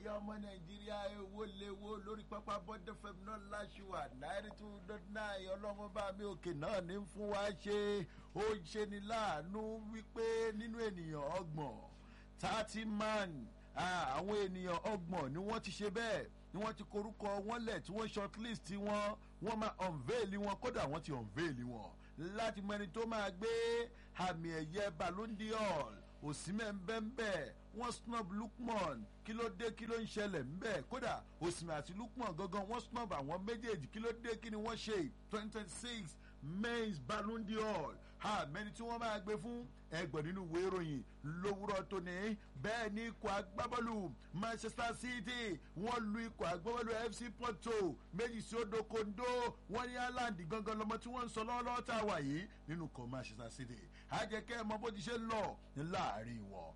ẹ̀yin ọmọ nàìjíríà èwo léwo lórí pápá bọ́dẹ̀ fẹ́mi náà láṣùwà náírà two dot nine ọlọ́run bá mi òkè náà ní fún wa ṣe ó ṣe ni láàánú wípé nínú ènìyàn ọgbọ̀n thirty man àwọn ènìyàn ọgbọ̀n ni wọ́n ti ṣe bẹ́ẹ̀ ni wọ́n ti korúkọ wọn lẹ̀ tí wọ́n shortlist wọn wọ́n máa unveil wọn kódà wọ́n ti unveil wọn láti mọ ẹni tó máa gbé àmì ẹ̀yẹ ballon d'or òsínmẹ̀ ń bẹ́ ń bẹ́ wọ́n snub lukman kí ló dé kí ló ń ṣẹlẹ̀ ń bẹ́ kódà òsínmẹ̀ àti lukman gangan wọ́n snub àwọn méjèèjì kí ló dé kí ni wọ́n ṣe twenty twenty six maize ballon d'or ha mẹni tí wọ́n máa gbé fún ẹgbọ̀n nínú ìwé ìròyìn lówùrọ̀ tóní bẹ́ẹ̀ ni ikọ̀ agbábọ́ọ̀lù manchester city wọ́n lu ikọ̀ agbábọ́ọ̀lù fc porto méjì sí odò kondo wọ́n ní haaland gangan lọmọ tí wọ́n ń sọ lọ́wọ́lọ́wọ́ tá a wà yìí nínú ikọ̀ manchester city àjẹkẹ́ mọ bó ti ṣe lọ láàrin wọn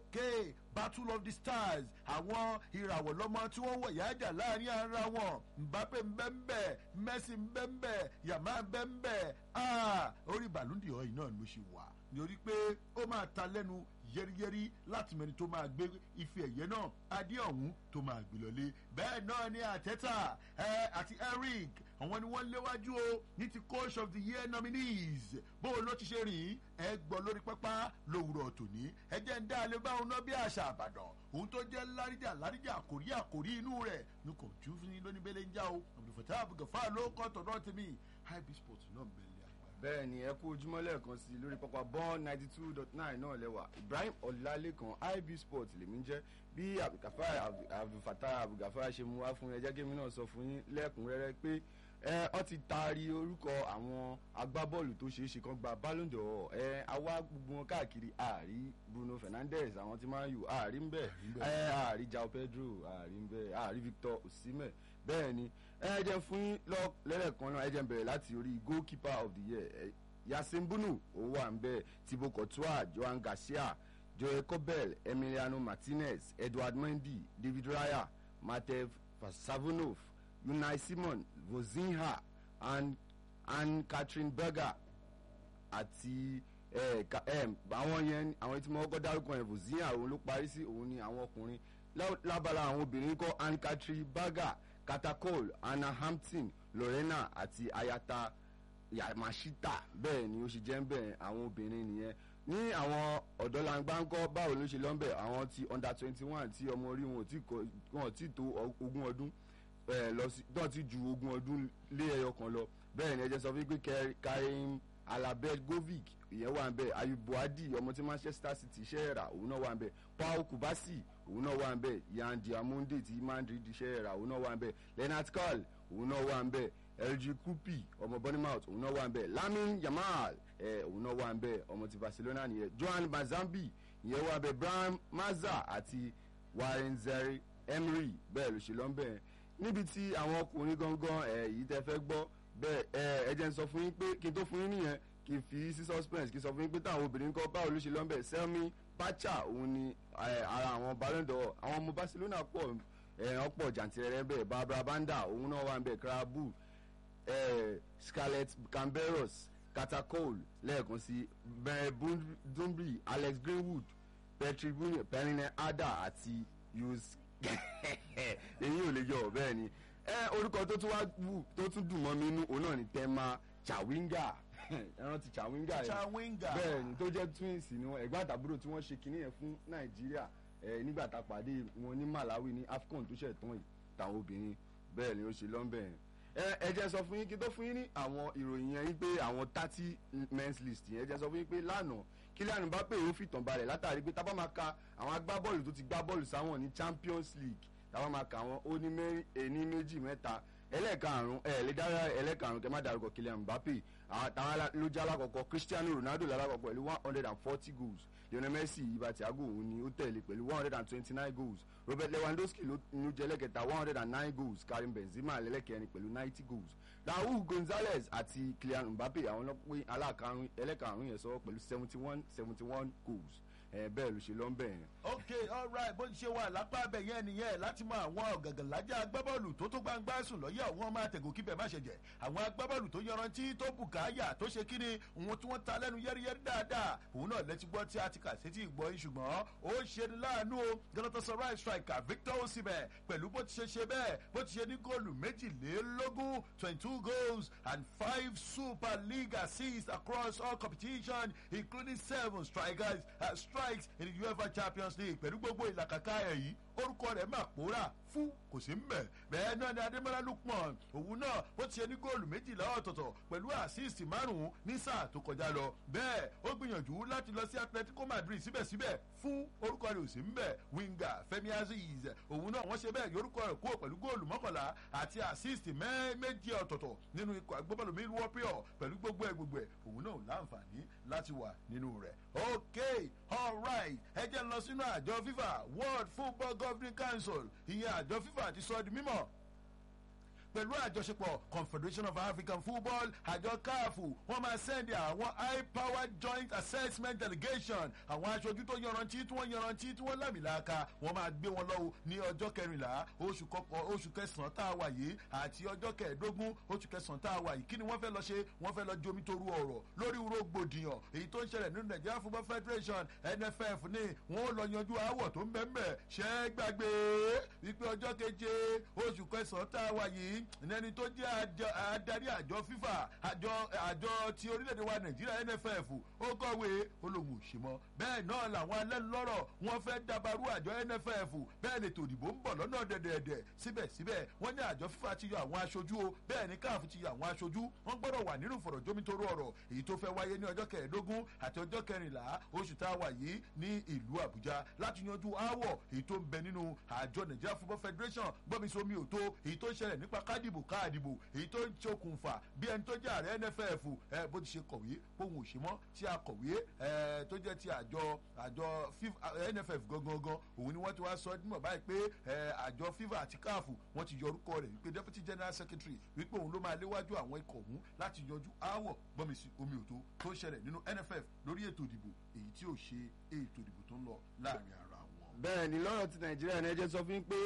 ok battle of the stars àwọn ìràwọ̀ lọ́mọ tí wọ́n wọ̀ yájà láàrin ara wọn mbappe nbẹ́nbẹ́ messi nbẹ́nbẹ́ yàmá nbẹ́nbẹ́ ah orí bàlúndì ọ̀yìn náà ló ṣe wà nítorí pé ó máa ta lẹ́nu yẹ́rìyẹ́rì láti mẹ́ni tó máa gbé ife ẹ̀yẹ náà adé ọ̀hún tó máa gbé lọlé bẹ́ẹ̀ náà ni àtẹ́tà ẹ àti eric àwọn ni wọ́n léwájú o ní ti coach of the year nominees bó o ló ti ṣe rìn ẹ gbọ́ lórí pápá lówùrọ̀ tòní ẹ jẹ́ ń dá alẹ́ bá òun náà bí àṣà àbàdàn òun tó jẹ́ láríjà láríjà àkórí àkórí inú rẹ̀ ní kò tún fún yín lónìí bẹ́lẹ̀ ń já o àbùdùfẹ̀tà àbùgàfà ló kọ́ tọ̀dọ̀ tèmi high sports náà bẹ̀rẹ̀ bẹ́ẹ̀ ni ẹ kú ojúmọ́ lẹ́ẹ̀kan sí i lórí pápá bọ́ọ̀n ninety two dot nine náà lẹ́wà ibrahim ọ̀làlẹ́kan ib sport lèmi ń jẹ́ bí abdulfatah abdulgafar ṣe mú wá fún ẹ jẹ́ kí èmi náà sọ fún yín lẹ́kùnrẹ́rẹ́ pé ẹ ọ ti taari orúkọ àwọn agbábọ́ọ̀lù tó ṣeé ṣe kan gba ballon d'or ẹ àwa gbogbo wọn káàkiri ààrí bruno fernandes àwọn tí máa ń yù ààrí ń bẹ̀ ẹ ààrí jao pedro ààrí ń bẹ̀ ààrí victor osimhen bẹ́ẹ̀ ni ẹ jẹ́ fún yín lọ lẹ́lẹ̀kan náà ẹ jẹ́ bẹ̀rẹ̀ láti orí goalkeeper of the year yasin bunu ó wà ń bẹ̀ thibaut courtois johan garcia joel kobel emiliano martinez edward mendy david raya matev savonov unai simon vozinha and and catherine berger àti àwọn yẹn àwọn tí mo kọ́kọ́ dárúkọ yẹn vozinha òun ló parí sí òun ni àwọn ọkùnrin lábala àwọn obìnrin kọ́ anne catherine berger katakol anna hampton lorena àti ayata yamashita bẹ́ẹ̀ ni ó ṣe jẹ́ ń bẹ̀ àwọn obìnrin nìyẹn ní àwọn ọ̀dọ́langba ń kọ́ báwo ló ṣe lọ́nbẹ̀ àwọn ti under twenty one tí ọmọ orí wọn ò tí tó ogún ọdún lọ sí náà ti ju ogún ọdún lé ẹyọ kan lọ bẹ́ẹ̀ ni ẹ jẹ́ sọ fún pé karim alabelgovic ìyẹn wà ń bẹ ayub buhadi ọmọ tí manchester city ṣe é rà òun náà wà ń bẹ paul kubasi òun náà wà ń bẹ yan diamonde tí madrid ṣe é rà òun náà wà ń bẹ leonard carl òun náà wà ń bẹ lg kupi ọmọ bournemouth òun náà wà ń bẹ lamin yamal ẹ òun náà wà ń bẹ ọmọ ti barcelona nìyẹn johan mazambi ìyẹn wà ń bẹ brian maza àti warren zeri emery bẹ́ẹ̀ ló ṣe lọ ń bẹ níbi tí àwọn ọkùnrin gangan ẹ yìí tẹ fẹ́ gbọ́ bẹ́ẹ̀ ẹ ẹ jẹ́ n sọ fún yín pé kí n tó fún yín nìyẹn kì í fi sí suspense kì í sọ fún yín pé táwọn obìnrin kọ́ báwo ló ṣe lọ́nbẹ̀ selmi pacha òun ni ara àwọn balóńdọ̀ àwọn ọmọ barcelona pọ̀ wọ́n pọ̀ jàǹtìrẹrẹ bẹ́ẹ̀ barbara banda òun náà wà ń bẹ̀ krabu scarlett camberos katakol lẹ́ẹ̀kan sí bẹ́ẹ̀ dumbri alex greenwood patrick bunye perrine ada àti yus èyí ò lè yọ bẹ́ẹ̀ ni orúkọ tó tún wá wù tó tún dùn mọ́ mi inú òun náà ni tema chawinga ẹran ti chawinga yẹn Chawinga. bẹ́ẹ̀ ni tó jẹ́ twins ni wọn ẹ̀gbọ́n àtàbúrò tí wọ́n ṣe kinní yẹn fún nàìjíríà ẹ̀ nígbà tá a pàdé wọn ní malawi ní afcon tó ṣẹ̀ tán yìí táwọn obìnrin bẹ́ẹ̀ ni ó ṣe lọ́nbẹ̀ yẹn ẹ ẹ jẹ́ sọ fún yín kí tó fún yín ní àwọn ìròyìn yẹn yín pé àwọn thirty men's list yẹn ẹ jẹ́ sọ fún yín pé lánàá Kylian Mbappe ó fìtàn balẹ̀ látàrí pé tábà máa ka àwọn agbábọ́ọ̀lù tó ti gbá bọ́ọ̀lù sáwọn ní Champions League tábà máa ka wọn ó ní mẹ́rin ẹni méjì mẹ́ta ẹlẹ́ẹ̀karùn ẹ̀ lè dára ẹlẹ́ẹ̀karùn kẹ́ má dárúkọ Kylian Mbappe àwọn ló jẹ́ alákọ̀ọ́kọ́ Cristiano Ronaldo lálákọ̀ọ́ pẹ̀lú one hundred and forty goals Lionel Messi ibà Thiago òun ni ó tẹ̀lé pẹ̀lú one hundred and twenty nine goals Robert Lewandowski ló ló jẹ́ lẹ́kẹta one hundred and nine goals Karim Benzema lẹ́lẹ́kẹrin pẹ̀lú ninety goals Raul Gonzalez àti Kylian Mbappe àwọn ló pín aláàkarùn ẹlẹ́karùn yẹn sọ pẹ̀lú seventy one seventy one goals ẹ bẹ́ẹ̀ ló ṣe lọ́nbẹ̀ yẹn. ok alright bó ti ṣe wà lápá abẹ yẹn nìyẹn láti mọ àwọn ọ̀gàngànlájà agbábọ́ọ̀lù tó tó gbangba sùn lọ́yẹ̀ àwọn ọmọ àtẹ̀gùn kíbẹ̀ má ṣe jẹ́ àwọn agbábọ́ọ̀lù tó yanrantí tó bùkáyà tó ṣe kíni òun tí wọ́n ta lẹ́nu yẹ́rìyẹ́rì dáadáa òun náà lẹ́tí gbọ́ tí a ti kà sétí ìgbọ́ yín ṣùgbọ́n ó ṣe ní láàánú o galatasaray striker victor osimhen pẹ̀lú bó ti ṣe ṣe bẹ́ẹ̀ bó ti ṣe ní góòlù méjìlélógún twenty two goals and five super league assists across all competition including seven strikers uh, strikes in the uefa champions league pẹ̀lú gbogbo ìlàkàkà ẹ̀ yìí orúkọ rẹ̀ máa pòórà fún kò sí mbẹ̀ bẹ́ẹ̀ náà ni adémọ́lá lukman òun náà bó ti ṣe ní góòlù méjìlá ọ̀tọ̀ọ̀tọ̀ pẹ̀lú àsíìsì márùn-ún ní sáà tó kọjá lọ bẹ́ẹ̀ ó gbìyànjú láti lọ sí atletico madrid síbẹ̀síbẹ̀ fún orúkọ rẹ̀ ò sí mbẹ̀ winger femi aziz òun náà wọ́n ṣe bẹ́ẹ̀ yorùkọ rẹ̀ kúrò pẹ̀lú góòlù mọ́kànlá àti àsíìsì méjì ọ̀tọ̀ọ̀tọ̀ nínú ikọ̀ agbábọ́ọ̀lù milwaukee pẹ̀lú gbogbo ẹ̀ gbogbo ẹ̀ òun náà ò láǹfààní láti wà nínú rẹ̀ ok alright ẹ jẹ́ lọ sínú àjọ fifa world football governing council ìyẹn àjọ fifa ti sọ di mímọ́ pẹ̀lú àjọṣepọ̀ confederation of african football àjọ káàfù wọ́n máa sẹ́ndì àwọn high powered joint assessment delegation àwọn aṣojú tó yanrantí tí wọ́n yanrantí tí wọ́n lámìlàaka wọ́n máa gbé wọn lọ́wọ́ ní ọjọ́ kẹrìnlá oṣù kọkàn oṣù kẹsàn-án tá a wà yìí àti ọjọ́ kẹẹ̀ẹ́dógún oṣù kẹsàn-án tá a wà yìí kí ni wọ́n fẹ́ lọ ṣe wọ́n fẹ́ lọ jomi toru ọ̀rọ̀ lórí rògbòdìyàn èyí tó ń ṣẹlẹ̀ nínú nigeria football federation nff ní wọ́n lọ yanjú aáwọ̀ tó ń bẹ́ẹ̀ bẹ́ẹ̀ ṣẹ́ gbàgbé wípé ọjọ́ keje oṣù kẹsàn-án tá a wà yìí nẹni tó jẹ́ adarí àjọ fifa àjọ àjọ ti orílẹ̀-èdè wa nàìjíríà nff ó kọ̀wé olóhùn òṣèmọ́ bẹ́ẹ̀ náà làwọn alẹ́nulọ́rọ̀ wọ́n fẹ́ dabarú àjọ nff bẹ́ẹ̀ ni tòdìbò ń bọ̀ lọ́nà dẹ̀dẹ̀dẹ̀ síbẹ̀síbẹ̀ wọ́n ní àjọ fifa ti yọ àwọn aṣojú o bẹ́ẹ̀ ni káàfù ti yọ àwọn aṣojú wọ́n gbọ́dọ̀ wà nínú ìfọ̀rọ̀jómitoro ọ̀rọ̀ èyí tó fẹ́ wáyé ní ọjọ́ kẹẹ̀ẹ́dógún àti ọjọ́ kẹrìnlá oṣù tá a wà yìí ní ìlú àbújá láti yanjú aáwọ̀ èyí tó ń bẹ nínú àjọ nigeria football federation gbọ́misomi òtó èyí tó ń ṣẹlẹ̀ nípa kádìbò káàdìbò èyí tó ń ṣokùnfà bí ẹni tó jẹ́ ààrẹ nff ẹ bó ti ṣe kọ̀wé bóun ò ṣe mọ́ tí a kọ̀wé ẹ tó jẹ́ ti àjọ àjọ nff gangan òun ni wọ́n ti wá sọ dímọ̀ báyìí pé ẹ àjọ fifa àti káàfù wọ́n ti yọ orúkọ rẹ̀ wípé deputy general secretary wípé òun ló máa léwájú àwọn ikọ̀ ọ̀hún láti yanjú aáwọ̀ gbọ́mísí omi òtó tó ń ṣẹlẹ̀ nínú nff lórí ètò ìdìbò èyí tí ò ṣe ètò ìdìbò tó ń lọ láàrin ara wọn. bẹ́ẹ̀ ni lọ́rọ̀ ti nàìjíríà ní ẹjẹ́ sọ fún pé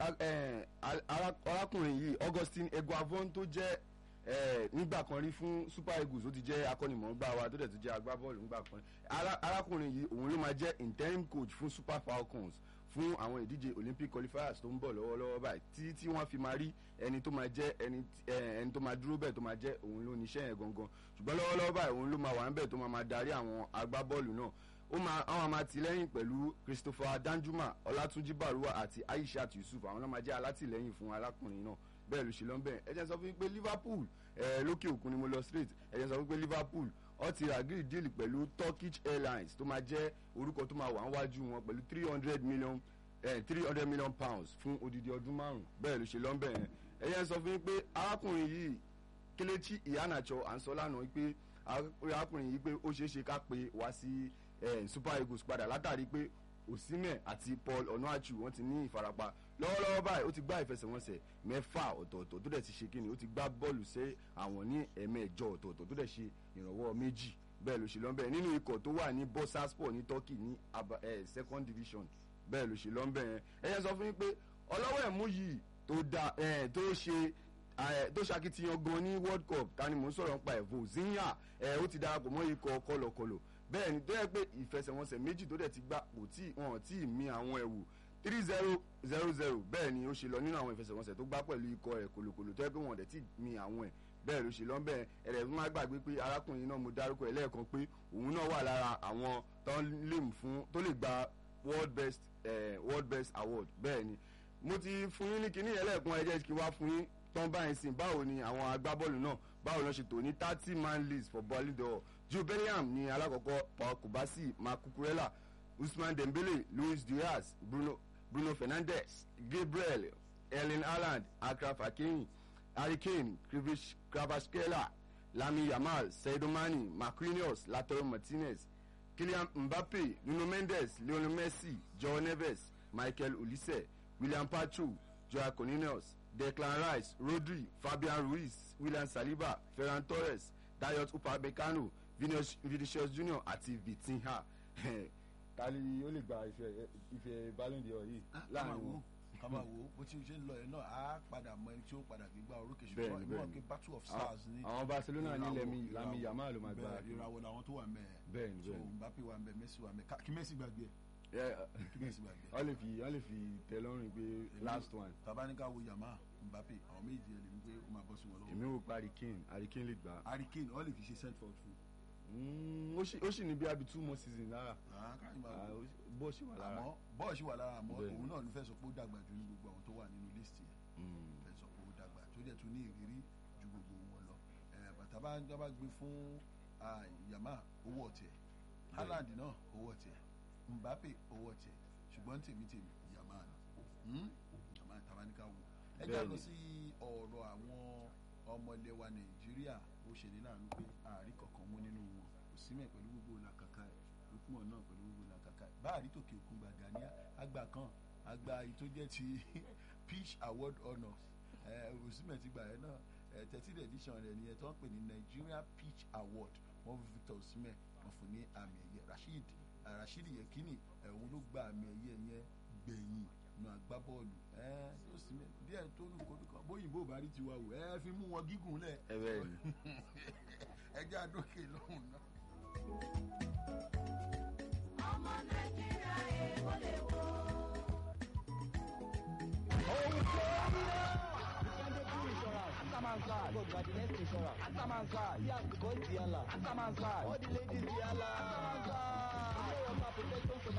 arákùnrin yìí augustine eguavon tó jẹ́ nígbà kan rí fún super eagles ó ti jẹ́ akọ́nimọ̀ọ́gbà wa tó dẹ̀ tó jẹ́ agbábọ́ọ̀lù nígbà kan arákùnrin yìí òun ló máa jẹ́ interim coach fún super falcons fún àwọn ìdíje olympic qualifiers tó ń bọ̀ lọ́wọ́lọ́wọ́ báyìí tí tí wọ́n fi máa rí ẹni tó máa jẹ́ ẹni ẹni tó máa dúró bẹ́ẹ̀ tó máa jẹ́ òun ló níṣẹ́ yẹn gangan ṣùgbọ́n lọ́wọ́lọ́wọ́ báyìí òun ló máa wà ń bẹ̀ tó máa máa darí àwọn agbábọ́ọ̀lù náà ó máa àwọn máa tìlẹ́yìn pẹ̀lú christopher danjuma ọlátúnjí baruwa àti aishat yusuf àwọn náà máa jẹ́ alátìlẹ́yìn fún arákùnrin náà bẹ́ẹ̀ ló ṣe lọ́nbẹ̀ ẹ jẹ́ sọ fún mi pé liverpool ẹ lókè òkun ni mo lọ straight ẹ jẹ́ sọ fún mi pé liverpool ọ ti agree deal pẹ̀lú turkish airlines tó máa jẹ́ orúkọ tó máa wà níwájú wọn pẹ̀lú three hundred million three hundred million pounds fún odidi ọdún márùn bẹ́ẹ̀ ló ṣe lọ́nbẹ̀ yẹn ẹ jẹ́ sọ fún mi pé arákùnrin yìí kelechi iheanacho à ń sọ lánàá pé arákùnrin yìí pé ó ṣeé ṣe ká pé wá sí super eagles padà látàrí pé osimhen àti paul onuachu wọn ti ní ìfarapa lọ́wọ́lọ́wọ́ báyìí ó ti gbá ìfẹsẹ̀wọnsẹ̀ mẹ́fà ọ̀tọ̀ọ̀tọ̀ tó dẹ̀ ti ṣe kíni ó ti gbá bọ́ọ̀lù sí àwọn ní ẹ̀mẹ́jọ ọ̀tọ̀ọ̀tọ̀ tó dẹ̀ ṣe ìrànwọ́ méjì bẹ́ẹ̀ ló ṣe lọ́nbẹ̀ nínú ikọ̀ tó wà ní bursaspor ní turkey ní second division bẹ́ẹ̀ ló ṣe lọ́nbẹ̀ yẹn ẹ yẹn sọ fún mi pé ọlọ́wọ́ ẹ̀mú yìí tó da tó ṣe tó ṣakitiyan gan ní world cup ta ni mò ń sọ̀rọ̀ nípa ẹ̀ vozinha ó ti darapọ̀ mọ́ ikọ̀ kọlọ̀kọlọ̀ bẹ́ẹ̀ ni tó yẹ pé ìfẹsẹ̀wọnsẹ̀ méjì tó dẹ̀ ti gbà kò tí wọn tí ì mi àwọn ẹ̀wù three zero zero zero bẹ́ẹ̀ ni ó ṣe lọ nínú àwọn ìfẹsẹ̀wọnsẹ̀ tó gbá pẹ̀lú ikọ̀ rẹ̀ kòlòkòlò tó yẹ pé wọn dẹ̀ tí ì mi àwọn ẹ̀ bẹ́ẹ̀ ló ṣe lọ bẹ́ẹ̀ ẹ̀rẹ̀ fún má gbàgbé pé arákùnrin náà mo dárúkọ ẹ̀ lẹ́ẹ̀kan pé òun náà wà lára àwọn tó lè fún tó lè gba world best eh, world best award bẹ́ẹ̀ ni mo ti fún yín ní kinní yẹn lẹ́ẹ̀kan ẹ jẹ́ kí n wá fún yín tán báyìí sìn báwo ni àwọn agbábọ́ọ̀lù náà báwo ló ṣe tò ní thirty man list for ballon d'or joe bellingham ní alákọ̀ọ́kọ́ paul kubasi mark cucurella usman dembele luis diaz bruno bruno fernandes gabriel erling haaland akraf hakimi harry kane krivish kravaskela lami yamal saidomani marquinhos latoro martinez kylian mbappe nuno mendes lionel messi joe neves michael olise william pacho joao cornelius declan rice rodri fabian ruiz william saliba ferran torres dayot upamecano vinicius junior àti vitinha tali ó lè gba ife ife Ballon d'Or yìí ká máa láàrin wò ó wọn. ká máa wò ó bó ti ṣe ń lọ yẹn náà á padà mọ ẹni tí ó padà gbégbá orókè Bẹ́ẹ̀ni, ṣùgbọ́n ìmọ̀ bẹ́ẹ̀ni. pé battle of stars ní àwọn Barcelona ní ìràwọ̀- Lami Lami ìràwọ̀- Yamal ló máa gba bẹ́ẹ̀, ìràwọ̀ làwọn tó wà ń bẹ̀ Bẹ́ẹ̀ni, so bẹ́ẹ̀ni. Mbappe wà ń bẹ̀ Messi wà ń bẹ̀ Ká- kí Messi gbàgbé ẹ̀ Yeah, kí Messi gbàgbé ẹ̀ wọ́n lè fi wọ́n lè fi tẹ lọ́rùn pé last one tabanika wo Yamal Mbappe àwọn méjì ẹ̀ lè ní pé ó máa bọ́ sí wọn lọ́wọ́ èmi ò pa Harry Kane Harry Kane lè gbà Harry Kane wọ́n lè fi ṣe send forward fún Mm, ó sì ó sì ní bí abi two more season lára Ah, káyọ̀ máa Ah, wò. ó sì- bó ṣì wà lára àmọ́ bọ́ọ̀sì wà lára àmọ́ Bẹ́ẹ̀ni. òun náà ló fẹ́ sọ pé ó dàgbà jù ní gbogbo àwọn tó wà nínú list yẹn Mm. fẹ́ sọ pé ó dàgbà tó dẹ̀ tún ní ìrírí ju gbogbo wọn lọ Eh, bàtà bá ń dábàá gbé fún ah, Yamal owó ọ̀tẹ̀ Haaland náà owó ọ̀tẹ̀ Mbappe owó ọ̀tẹ̀ ṣùgbọ́n tèmi tèmi Yamal ni Hmm? Yamal tabaníkà wò ẹ já lọ Bẹ́ẹ̀ni. sí ọ̀rọ̀ àwọn ọmọ ilẹ̀ wa Nàìjíríà ó ṣe ní láàánú pé ààrí kankan mú nínú wọn kò símẹ̀ pẹ̀lú gbogbo làkàkà ẹ̀ lókùmọ̀ náà pẹ̀lú gbogbo làkàkà ẹ̀ báàrí tòkè òkun gbàgà ní àgbà kan àgbà yìí tó jẹ́ ti Peace Award honours òsínmẹ̀ ti gbà ẹ̀ náà thirteen edition rẹ̀ nìyẹn tó ń pè ní Nigeria Peach Award wọ́n fi Victor Osimhen wọ́n fún ní àmì ẹ̀yẹ Rasheed eh, Rasheed Yekini òun ló gba àmì ẹ̀yẹ yẹn gbẹ̀yìn nu agbábọ́ọ̀lù ẹ̀ Osimhen díẹ̀ tó lù kó dùkọ̀ bóyìnbó bá rí tiwa wò ẹ fi mú wọn gígùn lẹ̀ ẹ bẹ́ẹ̀ ni ẹ jẹ́ àdókè lọ́hùn náà. ọmọ nàìjíríà èèwọ̀ lè wò. Atamansa, God, you are the next insurance. Atamansa, yes, because Diala. Atamansa, all the ladies Diala. Atamansa, you know what protection for